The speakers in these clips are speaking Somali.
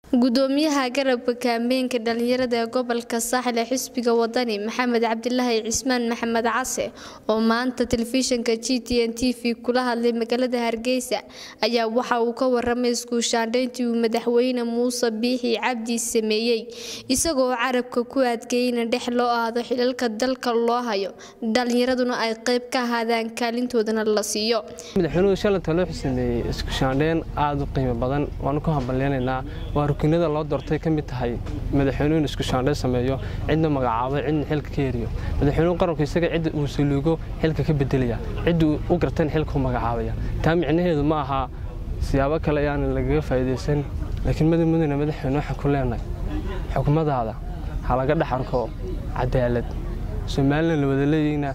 gudoomiyaha garabka kaambeynka dhalinyarada ee gobolka saaxil ee xisbiga wadani maxamed cabdilaahi cismaan maxamed case oo maanta telefishinka g t n t v kula hadlay magaalada hargeysa ayaa waxa uu ka waramay iskuushaandhayntii uu madaxweyne muuse biixi cabdi sameeyey isagoo carabka ku adkeeyay in dhex loo aado xilalka dalka loo hayo dhalinyaraduna ay qayb ka ahaadaan kaalintoodana la siiyo madaxweynuhu shalanta loo sameeyey iskushaandheyn aada u qiimo badan waanu ku hambalyeynaynaa waa rukunada loo doortay ka mid tahay madaxweynuhu in iskushaandheyn sameeyo cidna magacaabay cidna xilka ka heriyo madaxweynuhu qaranku isaga cidda uu saluugo xilka ka bedelaya cidda u gartan xilka u magacaabaya taa micnaheedu ma aha siyaabo kale ayaan lagaga faa'iidaysan laakiin madamudana madaxweyne waxaan ku leenahay xukumadaada ha laga dhex arko cadaalad somalilan la wada leeyeyna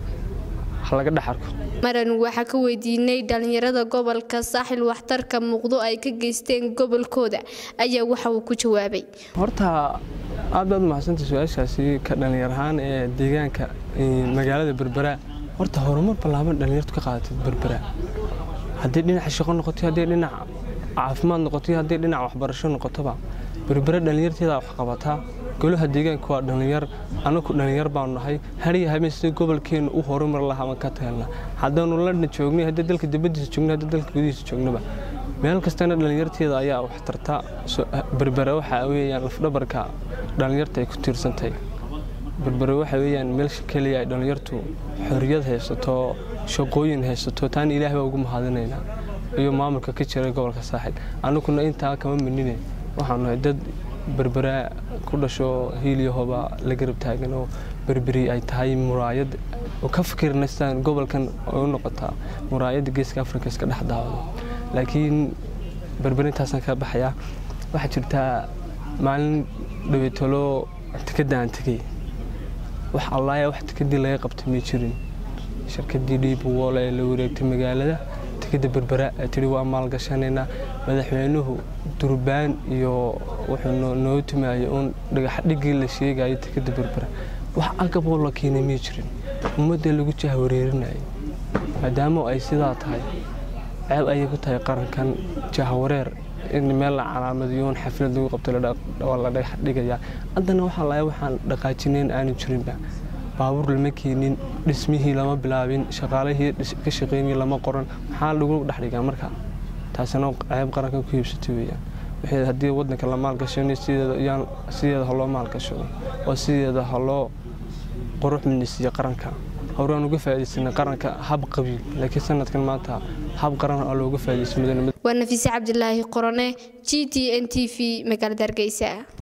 maran waxaa ka weydiinay dhalinyarada gobolka saaxil waxtarka muuqdo ay ka geysteen gobolkooda ayaa waxa uu ku jawaabay horta aad baad umahadsanta su-aashaasi ka dhalinyar ahaan ee deegaanka magaalada berbera horta horumar ballaaban dhalinyartu ka qaadatay berbera haddii dhinaca shaqo noqoto haddii dhinac caafimaad noqoto haddii dhinac waxbarasho noqotoba berbera dhalinyarteeda wax qabataa golaha deegaanka waa dhalinyar anaku dhalinyar baanu nahay hariya habeen sida gobolkeenu u horumar lahaa ka tahelna haddaanu ladna joognay haddii dalka dibadiisa joogna haddii dalka gudihiisa joognaba meel kastana dhalinyarteeda ayaa wax tarta berbera waxaa weeyaan lafdhabarka dhalinyarta ay ku tiirsantahay berbere waxa weeyaan meelsha keliya ay dhalinyartu xorriyad haysato shaqooyin haysato taana ilaah baa ugu mahadinaynaa iyo maamulka ka jira gobolka saaxil anaguna intaa kama minine waxaanu nahay dad berbera ku dhasho hiilyahoba la garab taagan oo berberi ay tahay muraayad oo ka fikirna sidaan gobolkan ay u noqotaa muraayadda geeska afrika iska dhex daawado laakiin berberintaasaan ka baxayaa waxaa jirtaa maalin dhaweytalo tikadaan tegey wax allaaya wax tikadii laga qabtay may jirin shirkadii dhiibwool ee la wareegtay magaalada tikada berbera ee tihi waa maalgashanaynaa madaxweynuhu durbaan iyo wuxuu noo timaayay uun dhagaxdhigii la sheegayo tikada berbera wax agaboo la keenay may jirin ummadda lagu jahwareerinayay maadaama ay sidaa tahay ceeb ayay ku tahay qarankan jahwareer in meel la calaamadiyo un xaflad lagu qabto la dhagax dhigayaa haddana waxaa laaya waxaan dhaqaajinayn aanu jirinba baabuur lama keenin dhismihii lama bilaabin shaqaalihii ka shaqeynayay lama qoran maxaa lagu dhex dhigaa marka taasina ceeb qarankan ku hiibsatay weeyaan waxay haddii waddanka la maalgashanayo sideeda ha loo maalgashado oo sideeda ha loo qurux midnisiiyo qaranka horaan uga faa'iidaysanay qaranka hab qabiil laakiin sanadkan maanta hab qaran oo looga faa'iidaysan waa nafiise cabdilaahi qorone g t n t v magaalada hargeysa